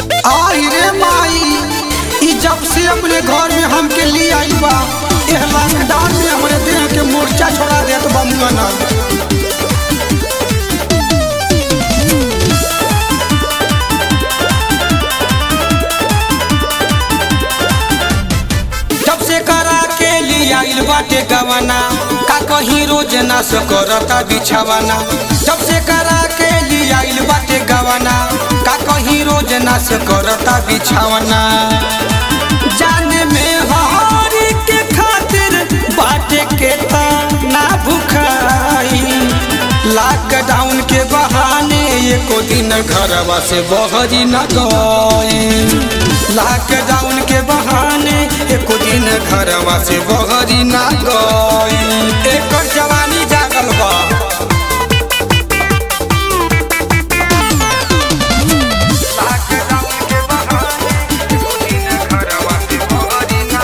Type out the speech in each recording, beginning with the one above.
आई रे माई ई जब से अपने घर में हमके लिए आई बा एह लॉकडाउन में हमरे देह के मोर्चा छोड़ा देत बा मुंगना जब से करा के लिए आइल बाटे गवाना का कहीं रोज ना करता बिछावाना जब से करा के लिए आइल बाटे गवाना का कहीं रोज ना करता बिछावाना जाने में हरी के खातिर बाटे के ना भुखाई लॉकडाउन के बहाने एको दिन घरवा से बहरी न गई लॉकडाउन के बहाने एको दिन घरवा से बहरी न गई एकर जवानी जागल बा लॉकडाउन के बहाने एको दिन घरवा से बहरी न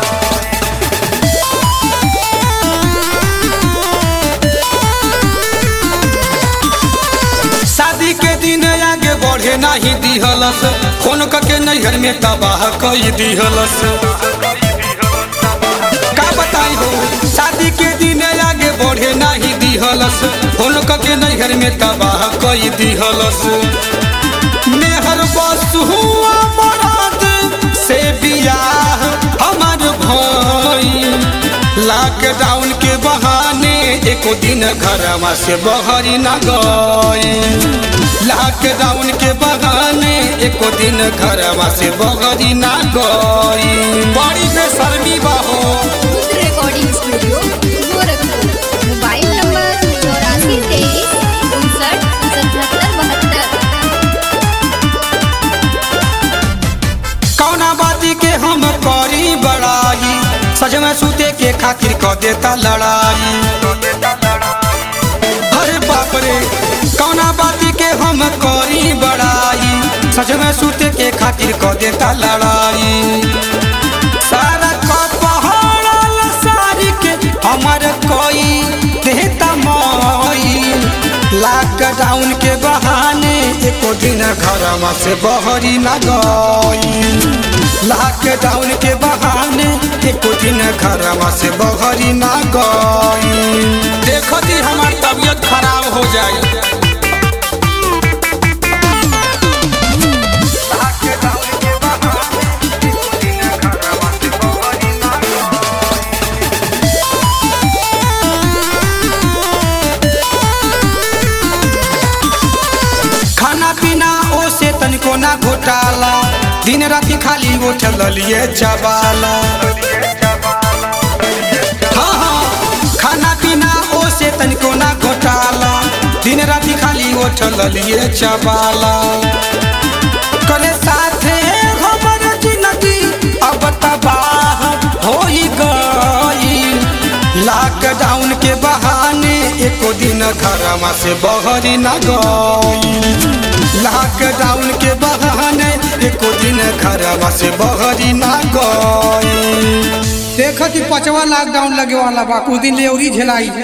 शादी के दिन आगे बढ़े नहीं दिहलस फोन के नैहर में तबाह कई दिहलस का बताई हो शादी के दिन आगे बढ़े नहीं दिहलस फोन के नैहर में तबाह कई दिहलस मेहर बस हुआ मराद से बियाह हमार भाई लॉकडाउन के बहाने एको दिन घरवा से बहरी न गए लॉकडाउन के बहाने एको दिन घरवा से बहरी न गई बड़ी बेशर्मी बहो खुद recording studio Gorakhpur mobile number चौरासी तेईस उनसठ सतहत्तर बहत्तर कौना बाती के हम करी बड़ाई सज में सूते के खातिर क देता लड़ाई अरे बाप रे कौना बाती के हम करी बड़ाई सज में सूते के खातिर क देता लड़ाई सारा कपहरल सारी के हमर कोई देता मई लॉकडाउन के बहाने एको दिन घरवा से बहरी न गई लॉकडाउन के बहाने एको दिन घरवा से बहरी न गई देखो जी हमार तबीयत खराब हो जाई खाना पीना ओ से तनिको ना घोटाला दिन राति खाली वो चलिए चबाला हाँ हाँ खाना पीना ओ से तनिको ना घोटाला दिन राति खाली वो चलिए चबाला करे साथे हमर जिंदगी अब तबाह हो गई लॉकडाउन के बहाने एको दिन घरवा से बहरी न गई लॉकडाउन के बहाने एको दिन घरवा से बहरी न गई देखत ही पचवा लॉकडाउन लगे वाला बा कुछ दिन ले औरी झेलाई